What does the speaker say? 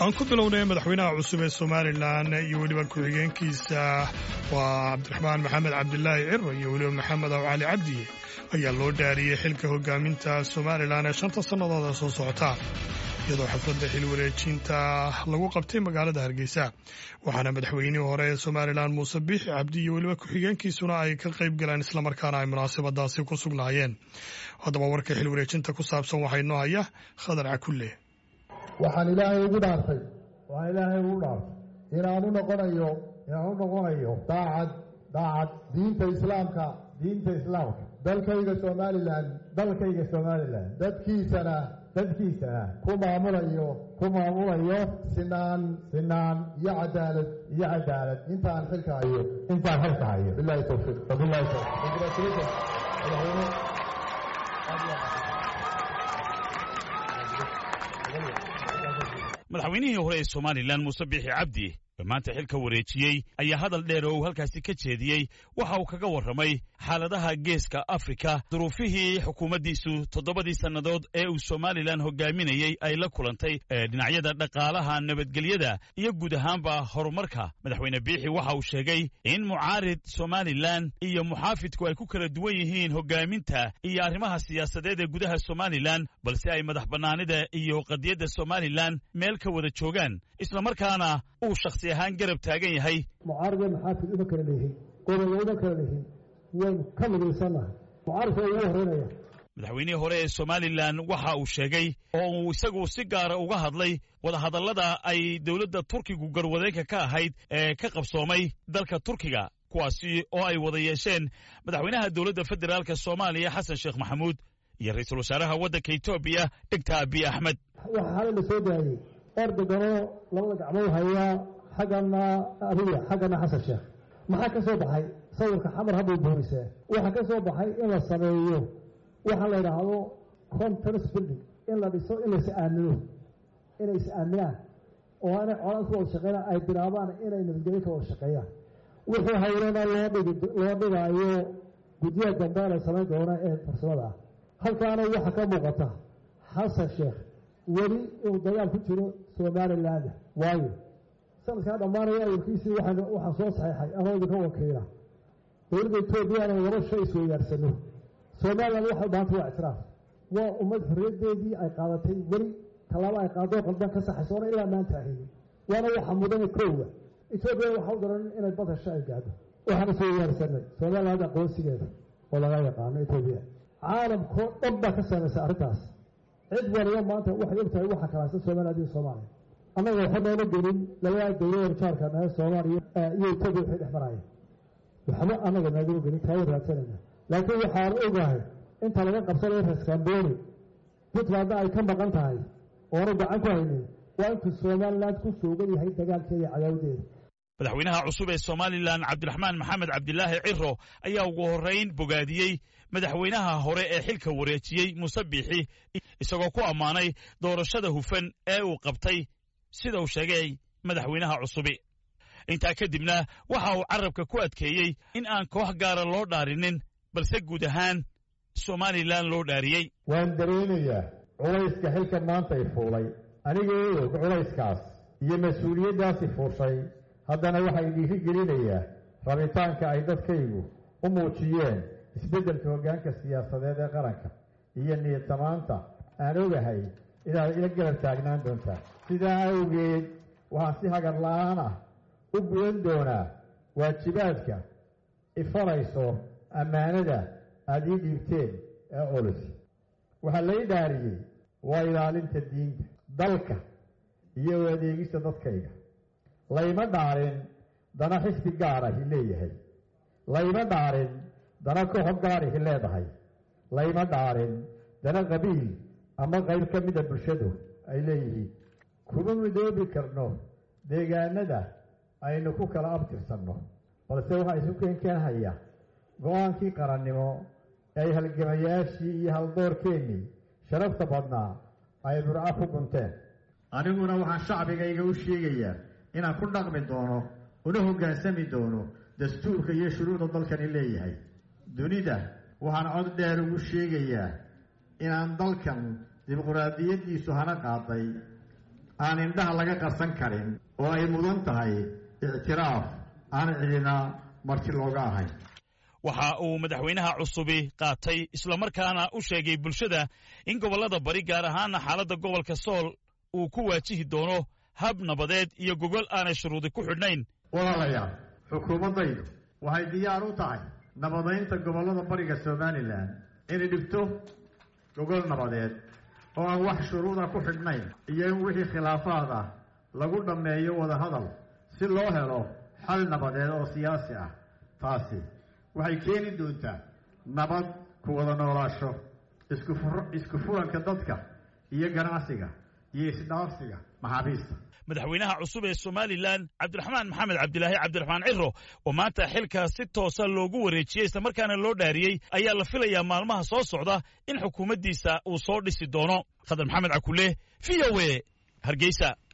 aan ku bilownay madaxweynaha cusub ee somalilan iyo weliba ku-xigeenkiisa waa cabdiraxmaan maxamed cabdilaahi ciro iyo weliba maxamed aw cali cabdiye ayaa loo dhaariyey xilka hogaaminta somalilan ee shanta sannadooda soo socota iyadoo xafladda xil wareejinta lagu qabtay magaalada hargeysa waxaana madaxweynihii hore ee somalilan muuse biixi cabdi iyo weliba ku-xigeenkiisuna ay ka qayb galeen islamarkaana ay munaasabadaasi ku sugnaayeen haddaba warka xil wareejinta ku saabsan waxaa inoo haya khadar cakulle waxaan ilaahay ugu dhaartay waxaan ilaahay ugu dhaartay inaan u noqonayo inaan u noqonayo daacad daacad diinta islaamka diinta islaamka dalkayga somalilan dalkayga somalilan dadkiisana dadkiisana ku maamulayo ku maamulayo sinaan sinaan iyo cadaalad iyo cadaalad intaan xilka hayo intaan xilka hayo bilahi tawfiiq wabilahi tawfiiq congratulations madaxweyne madaxweynihii hore ee somalilan muuse biixi cabdi oo maanta xilka wareejiyey ayaa hadal dheer oo uu halkaasi ka jeediyey waxa uu kaga warramay xaaladaha geeska afrika duruufihii xukuumaddiisu toddobadii sannadood ee uu somalilan hogaaminayey ay la kulantay ee dhinacyada dhaqaalaha nabadgelyada iyo guud ahaanba horumarka madaxweyne biixi waxa uu sheegay in mucaarid somalilan iyo muxaafidku ay ku kala duwan yihiin hogaaminta iyo arrimaha siyaasadeed ee gudaha somalilan balse ay madax bannaanida iyo qadiyadda somalilan meel ka wada joogaan islamarkaana uu shakhsi ahaan garab taagan yahay mucaarida maxaafid uma kala leeyihin gobolna uma kala leeyihin waynu ka midaysannahay mucaaridka ugu horeynaya madaxweynihii hore ee somalilan waxa uu sheegay oo uu isagu si gaara uga hadlay wadahadallada ay dowladda turkigu garwadeenka ka ahayd ee ka qabsoomay dalka turkiga kuwaasi oo ay wada yeesheen madaxweynaha dowladda federaalka soomaaliya xasan sheekh maxamuud iyo ra-iisul wasaaraha waddanka etoobiya dhegta abiy axmed waxaa xalay la soo daayey erdoganoo labada gacmood hayaa xaggana abiya xaggana xasan sheekh maxaa ka soo baxay sawirka xamar hadday boorisee waxaa ka soo baxay in la sameeyo waxaa la yidhaahdo conference building in la dhiso in la is-aamino inay is-aaminaan oo inay colaad ku wada shaqeynaan ay bilaabaan inay nabadgelyo ka wada shaqeeyaan wixii hawlana loo dhigi loo dhigaayo guddiyaha dambe la samayn doona ee farsamada ah halkaana waxaa ka muuqata xasan sheekh weli inuu dagaal ku jiro somaliland waayo sanadkaa dhammaanaya awalkiisii waxaan waxaan soo saxeexay anoo idinka wakiila dowladda etoobiyana laba shay isweydaarsano somaliland waxay baahantay waa ictiraaf waa ummad xorriyaddeedii ay qaadatay weli tallaabo ay qaadoo qaldan ka saxayso oona ilaa maanta ahaynin waana waxa mudane koowa etoobiya waxa u daran inay bad hesho ay gaadho waxaan isweydaarsanay somaliland aqoonsigeeda oo laga yaqaano etoobiya caalamkoo dhan baa ka saamaysa arrintaas cid waliba maanta waxay og tahay waxa kalaasa somaliland iyo soomaaliya annaga waxa noona gelin labada dowlada jaarka nae soomaaliya iyo etoobiya waxay dhex marayeen waxba annaga naagama gelin taaya raadsanayna laakiin waxaan ogahay inta laga qabsanayo reeskamboni puntlandna ay ka maqan tahay oona gacan ku haynin waa intuu somaliland ku suugan yahay dagaalkeeda iyo cadaawadeeda madaxweynaha cusub ee somalilan cabdiraxmaan maxamed cabdilaahi ciro ayaa ugu horrayn bogaadiyey madaxweynaha hore ee xilka wareejiyey muuse biixi isagoo ku ammaanay doorashada hufan ee uu qabtay sida uu sheegay madaxweynaha cusubi intaa kadibna waxa uu carabka ku adkeeyey in aan koox gaara loo dhaarinin balse guud ahaan somalilan loo dhaariyey waan dareemayaa culayska xilka maanta i fuulay anigoo og culayskaas iyo mas-uuliyaddaasi fuushay haddana waxaa idinka gelinayaa rabitaanka ay dadkaygu u muujiyeen isbeddelka hoggaanka siyaasadeed ee qaranka iyo niyad samaanta aan ogahay inaad ila garab taagnaan doontaa sidaa awgeed waxaan si hagar la-aan ah u gudan doonaa waajibaadka ifarayso ammaanada aada ii dhiibteen ee culus waxaa lay dhaariyey waa ilaalinta diinta dalka iyo u adeegista dadkayga layma dhaarin dana xisbi gaarahi leeyahay layma dhaarin dana kooxo gaarihi leedahay layma dhaarin dana qabiil ama qayb ka mida bulshadu ay leeyihiin kuma midoobi karno deegaanada aynu ku kala abtirsanno balse waxaa isu keenkeenhaya go-aankii qarannimo ee ay halgamayaashii iyo haldoorkeennii sharafta badnaa ay burco ku gunteen aniguna waxaan shacbigayga u sheegayaa inaan ku dhaqmi doono una hoggaansami doono dastuurka iyo shuruucda dalkani leeyahay dunida waxaan cod dheer ugu sheegayaa inaan dalkan dimuquraadiyaddiisu hana qaaday aan indhaha laga qarsan karin oo ay mudan tahay ictiraaf aan cidina marti looga ahayn waxa uu madaxweynaha cusubi qaatay islamarkaana u sheegay bulshada in gobollada bari gaar ahaana xaaladda gobolka sool uu ku waajihi doono hab nabadeed iyo gogol aanay shuruudi ku xidhnayn walaalayaal xukuumaddaydu waxay diyaar u tahay nabadaynta gobollada bariga somalilan inay dhigto gogol nabadeed oo aan wax shuruuda ku xidhnayn iyo in wixii khilaafaad ah lagu dhammeeyo wadahadal si loo helo xal nabadeed oo siyaasi ah taasi waxay keeni doontaa nabad ku wada noolaasho isku furanka dadka iyo ganacsiga iyo isdhaafsiga maxaabiista madaxweynaha cusub ee somalilan cabdiraxmaan maxamed cabdilaahi cabdiraxmaan ciro oo maanta xilka si toosa loogu wareejiyey islamarkaana loo dhaariyey ayaa la filayaa maalmaha soo socda in xukuumaddiisa uu soo dhisi doono khadar maxamed cakule v o e hargeysa